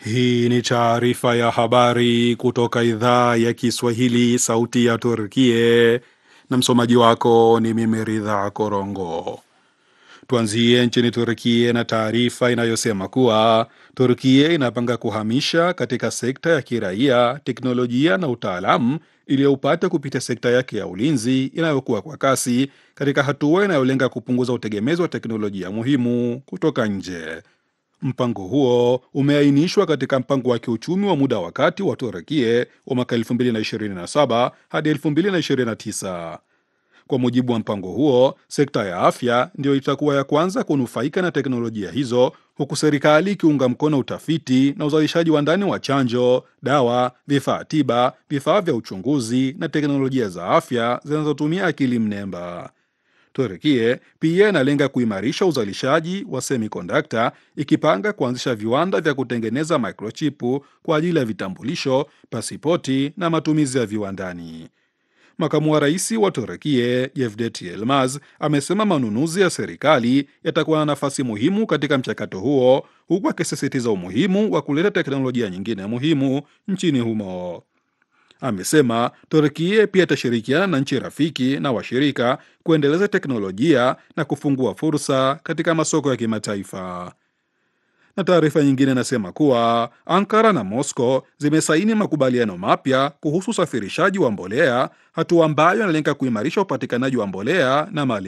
Hii ni taarifa ya habari kutoka idhaa ya Kiswahili, sauti ya Turkie, na msomaji wako ni mimi Ridha Korongo. Tuanzie nchini Turkie na taarifa inayosema kuwa Turkie inapanga kuhamisha katika sekta ya kiraia teknolojia na utaalamu iliyoupata kupitia sekta yake ya ulinzi inayokuwa kwa kasi katika hatua inayolenga kupunguza utegemezi wa teknolojia muhimu kutoka nje. Mpango huo umeainishwa katika mpango wa kiuchumi wa muda wa kati wa Turekie wa mwaka 2027 hadi 2029. Kwa mujibu wa mpango huo, sekta ya afya ndiyo itakuwa ya kwanza kunufaika na teknolojia hizo, huku serikali ikiunga mkono utafiti na uzalishaji wa ndani wa chanjo, dawa, vifaa tiba, vifaa vya uchunguzi na teknolojia za afya zinazotumia akili mnemba. Turekie pia inalenga kuimarisha uzalishaji wa semikondakta ikipanga kuanzisha viwanda vya kutengeneza microchipu kwa ajili ya vitambulisho, pasipoti na matumizi ya viwandani. Makamu wa rais wa Turekie Yevdet Yilmaz amesema manunuzi ya serikali yatakuwa na nafasi muhimu katika mchakato huo, huku akisisitiza umuhimu wa kuleta teknolojia nyingine muhimu nchini humo. Amesema Turkie pia itashirikiana na nchi rafiki na washirika kuendeleza teknolojia na kufungua fursa katika masoko ya kimataifa. Na taarifa nyingine inasema kuwa Ankara na Moscow zimesaini makubaliano mapya kuhusu usafirishaji wa mbolea, hatua ambayo inalenga kuimarisha upatikanaji wa mbolea na mali